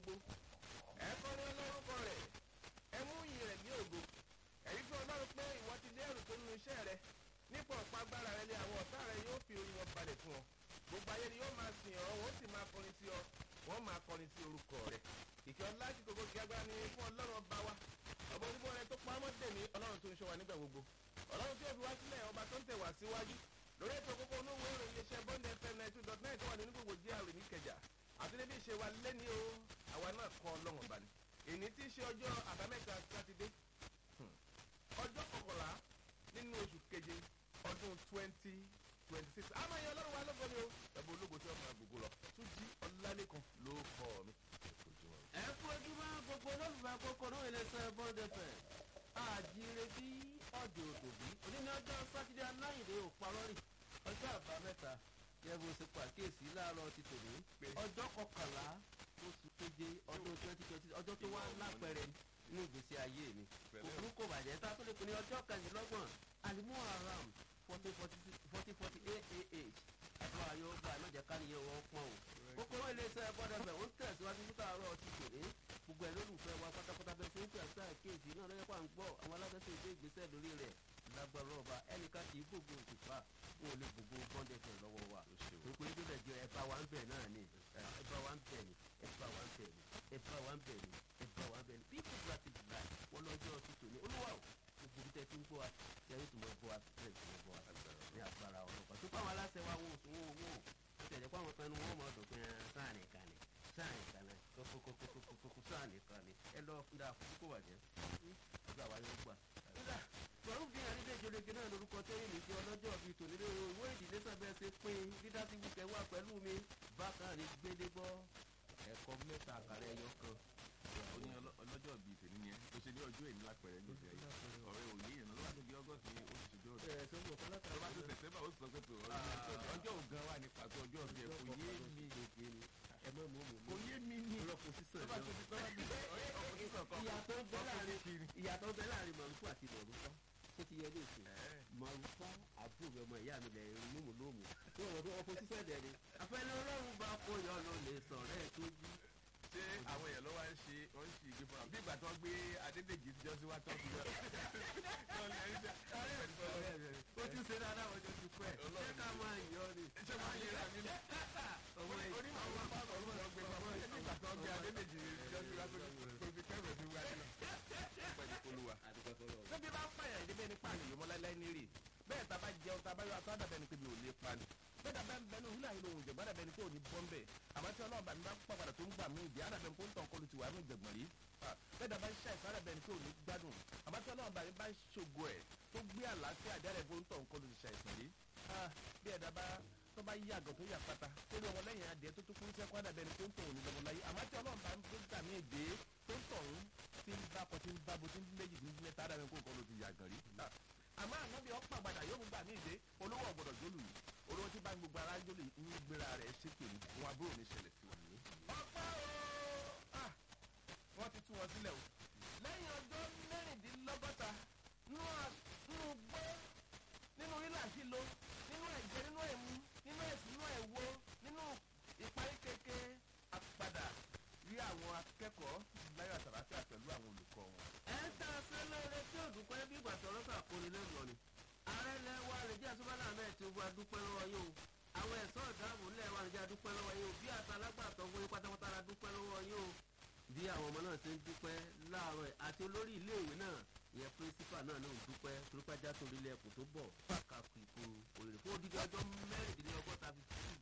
gbogbo ẹ kọrin ọlọ́rùkọ rẹ̀ ẹ mú iyì rẹ̀ ní ògo ẹ̀rí fún ọlọ́run pé ìwọ ti dé ẹrù tó nínú iṣẹ́ rẹ nípa ọ̀pá agbára rẹ lé àwọn ọ̀tá rẹ yóò fi orí wọn balẹ̀ fún ọ gbogbo ayé ni yóò máa sìn ọ́ wọ́n sì máa kọrin sí ọ wọ́n máa kọrin sí orúkọ rẹ ìkẹ́ ọlá ti gbogbo kí agbára ni fún ọlọ́run ọba wa ọba onígbọ́n rẹ tó pamọ́ dèmí ọlọ́run tó ń ṣọ́ wa nígbà gbogbo ọlọ́run tí ó fi wá sílẹ̀ ọba tó ń tẹ̀ wá síwájú lórí ètò kókó onówó ìròyìn iléeṣẹ́ bond fm nine two dot nine tó wà nínú gbogbo gr ní kẹjà àti níbi ìṣe wa lẹ́ni o àwa náà kọ́ ọlọ́run ọba ni èyí tí í ṣe ọjọ́ àbámẹ́ta sátidé ọjọ́ kọkànlá nínú oṣù keje ọdún twenty twenty six àmọ́ ìyẹn ọlọ́run wa lógo ni o ẹ̀bùn ológo tí wọ́n máa gbogbo lọ tún jí ọlálẹ́kan ló kọ́ mi. ẹ kú ojúmọ́ gbogbo olólùfẹ́ àkókò náà iléeṣẹ́ bond fm àjíire bí ọ̀dẹ̀ òdòbí òní ní ọjọ́ sátidé aláìndé òparọ́rì ọjọ́ àbámẹ́ta yẹ́n bó ṣe pàkíyèsí láàárọ̀ ti tòní ọjọ́ kọkànlá oṣù keje ọdún twenty twenty ọjọ́ tó wá lápẹ̀rẹ̀ nínú ìgbésí ayé mi òkú kò bàjẹ́ tá a tó lè pè ní ọjọ́ kẹrìndínlọ́gbọ̀n alimuharam fourteen forty forty aah àti wàá yóò gbà náà jẹ́ káníyẹ wọ́n pọ́n o kókóró iléeṣẹ́ bọ́dẹ̀fẹ̀ ó ń tẹ̀síwájú fún tààrọ̀ ti tòní gbogbo ẹ̀ lólùfẹ́ wa pátápátá bẹ́ẹ̀ fún ìpè àti àkéèsì náà lọ́yẹ́ pa ń gbọ́ àwọn alágbèsè ìgbé ìgbésẹ̀ lórí rẹ̀ lágbára ọba ẹnìkan kì í gbogbo òkùnfà wọn ò lè gbogbo bọ́dẹ̀fẹ̀ lọ́wọ́ wa gbogbo ibi bẹ̀ jẹ́ ẹ̀bá wa ń bẹ̀ náà ni ẹ̀bá wa ń bẹ̀ ni ẹ̀bá wa ń bẹ̀ ni ẹ̀bá wa ń bẹ̀ ni ẹ̀bá wa ń bẹ̀ ni bí kò bá ti dùn láì wọ́n lọ́jọ́ ti tòní olúwa o gbogbo ibi tẹ́ ti ń gbọ́ wa yẹ́rì tó mọ̀ gbọ́ wa bẹ́ẹ̀ tó mọ̀ gbọ́ wa ní agbára ọlọ́pàá tó pàwọn aláṣẹ wa wọn ò sún wọn owó ó tẹ̀lé pàwọn kan ní wọ́n mọ̀ ọ̀dọ̀ pé sáà nìkan ni sáà nìkan ni kókókókókókó sáà nìkan ni ẹ lọ fún dáa fún kókó bàjẹ́ ọgbà wa yóò gbà. pẹ̀lú bí àrídé ìjọlẹ̀kẹ́ náà lorúkọ tẹ́yìn mi jẹ́ ọlọ́jọ́ bíi tòní lórí ìwé ìdílé sábẹ́ ṣe pín dídá sí wíkẹ́ wà pẹ̀lú mi bákan ní gbédégbọ́ ẹ̀kọ́ mẹ́ta àkàrà ẹyọ kan ó ní ọlọ́jọ́ bíi tèmi ni ẹ tó ṣe ní ọjọ́ èmi lápẹ̀rẹ̀ ní ìfẹ́ yìí ọ̀rẹ́ òye yẹn lọ́wọ́ níbi ọgọ́sì ní oṣù ṣojú ọ̀dọ̀ ẹ̀ tó ń bọ̀ kọ́lá tó bá tó sẹ̀tẹ́bà ó sọ pé tó ọjọ́ ògan wà ní pàtó ọjọ́ ọ̀bí ẹ̀ kò yé mi ẹ mọ̀ mọ̀ mọ̀ kò yé mi ní ọlọ́pọ̀ sísè tó bá tó ti tọ́ bá ti ọkùnrin kọ̀ọ̀kan ìyàtọ̀ bẹ láàrin ìyàtọ̀ bẹ láàrin màlúkú àti màlúkọ́ tó ti yẹ ní ìsìn màlúkọ́ àbúrò mi ọmọ ìyá mi lẹ̀ lómù lómù tó wọ́n tó ọkọ̀ sísè dẹ̀ ni. àfẹnú ọlọ́run bá kó yọ lọ lè sọ̀rọ̀ ẹ̀ tó jí. ṣé àwọn èèyàn lọ́wọ́ ń ṣe wọ́n ń ṣe ìgbé fúnra bí ìgbà tó gbé adédèjì jọ sí wá tó fi jọ. ó ti ṣe dáadáa wọ́n jọ ti pẹ́ ṣé ká máa yọ ni. ṣé máa ń yẹra mi ní. ọmọ ẹ̀ orí àwọn apá ọ̀rọ̀ ló gbé pamọ́ ṣé bí ìgbà tó gbé adédèjì jọ sí wá tó fi kẹ́rù sí wá sí. pẹ̀lú olúwa. níbi bá pààyàn ìdíbẹ ní pààyàn yìí mọ́lẹ́lẹ́ ní rè bẹ́ẹ̀ tá a bá jẹun tá a bá yọ àtọ́ àdàbẹ̀ ni pé mi ò lè pa ni bẹ́ẹ̀ dàbẹ́ ń bẹ ní òwúlẹ̀ àyìnbó òun jẹ̀gbọ́n àdàbẹ̀ ni pé ò ní bọ́ ń bẹ̀ àmọ́ tí ọlọ́run bá mi bá pàpàdà tó ń gbà mí ìdí àdàbẹ̀ ni pé ó ń tàn kọlu ti wà ní ìjẹ̀gbọ̀n rí bẹ́ẹ̀ dàbẹ́ ń ṣàìsàn àdàbẹ̀ ni pé ò ní gbádùn àmọ́ tí ọlọ́run bá mi bá ṣògo ẹ̀ tó gbé àlàáfíà àdàbẹ̀ pé ó ń tàn kọlu ti ṣàìsàn rí bí ẹ̀dá bá tó bá yí àgàn tó yà pátá tó ní ọmọlẹ́yìn adìẹ tó tó kún sẹ́kọ́ àdàbẹ̀ ni pé ó ń tàn òní lọ́mọ láyé àmọ́ tí ọlọ́run bá ń gbà mí èdè tó ń tàn tí ń bá kọ tí ń bá bo tí ń méjì tí ń mẹ́ta àdàbẹ̀ kó kọ́ ló ti yàgàn rí àmọ́ ànábì ọ̀pọ̀ àgbàdà yóò gbà mí ìdè olówó ọ̀gbọ̀dọ̀ jólù yìí olówó tí bá ń gbogbo ara jólù yìí ń gbéra rẹ̀ ṣépè ní wọn àbúrò ní ṣẹlẹ̀ sí wọn. ọ̀pá o wọ́n ti tú wọn sílẹ̀ o lẹ́yìn ọjọ́ mẹ́rìndínlọ́gọ́ta nínú gbọ́ nínú rírà sílo nínú ẹ̀jẹ̀ nínú ẹ̀mú nínú ẹ̀sìn nínú ẹ̀wọ́ nínú ìparí kéke àpadà rí àwọn akẹ́kọ̀ọ́ láyọ̀ àtàràfíà pẹ̀lú àwọn olùkọ́ wọn. ẹ ń tà sí lóore tí ò dúpẹ́ bí ìgbà tọ̀rọ̀ sàkóni lẹ́nu ni. ààrẹ ilẹ̀ wa nàìjíríà sọ́mọ́lá ahmed tinubu adúpẹ́ lọ́wọ́ yín o. àwọn ẹ̀sọ́ ìdáàbò ilẹ̀ wa nàìjíríà dúpẹ́ lọ́wọ́ yín o. bí àtàlágbàtọ̀ fún yín pátápátá la dúpẹ́ lọ́wọ́ yín o. bí àwọn ọmọ náà ṣe ń dúpẹ́ láàárọ̀ àti olórí iléèwé náà ìyẹn pírísípà náà ló ń dúpẹ́ torípájá torí ilé ẹkùn tó bọ̀ kàkù ìkó òrèrè fún odidi ọjọ́ mẹ́rìndínlọ́gọ́ta fi